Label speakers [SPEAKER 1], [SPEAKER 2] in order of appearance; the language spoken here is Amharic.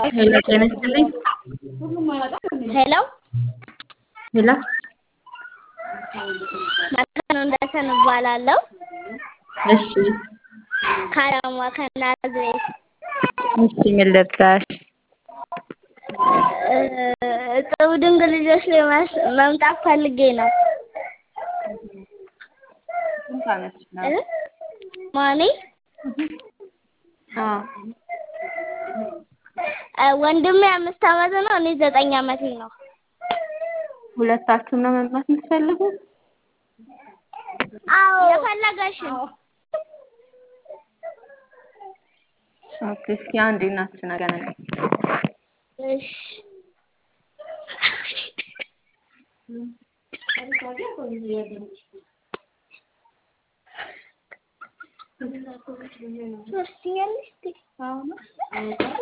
[SPEAKER 1] ሄሎ ጤና ይስጥልኝ።
[SPEAKER 2] ሄሎ
[SPEAKER 1] ሄሎ
[SPEAKER 2] መካኑ እንደሰን እባላለሁ።
[SPEAKER 1] እሺ
[SPEAKER 2] ከአዳማ ከናዝሬት
[SPEAKER 1] እሺ ምን ልርዳሽ?
[SPEAKER 2] እጽብ ድንግል ልጆች ላይ መስ- መምጣት ፈልጌ ነው።
[SPEAKER 1] ስንት ዓመትሽ ነው?
[SPEAKER 2] እ? ማኔ
[SPEAKER 1] አዎ
[SPEAKER 2] እ፣ ወንድሜ አምስት ዓመት ነው። እኔ ዘጠኝ ዓመቴ ነው።
[SPEAKER 1] ሁለታችሁም ነው መምጣት የምትፈልጉት?
[SPEAKER 2] አዎ የፈለገሽን
[SPEAKER 1] ኦኬ እስኪ አንዴ እናትሽን አገናኝ።
[SPEAKER 2] እሺ ትወስጂኛለሽ?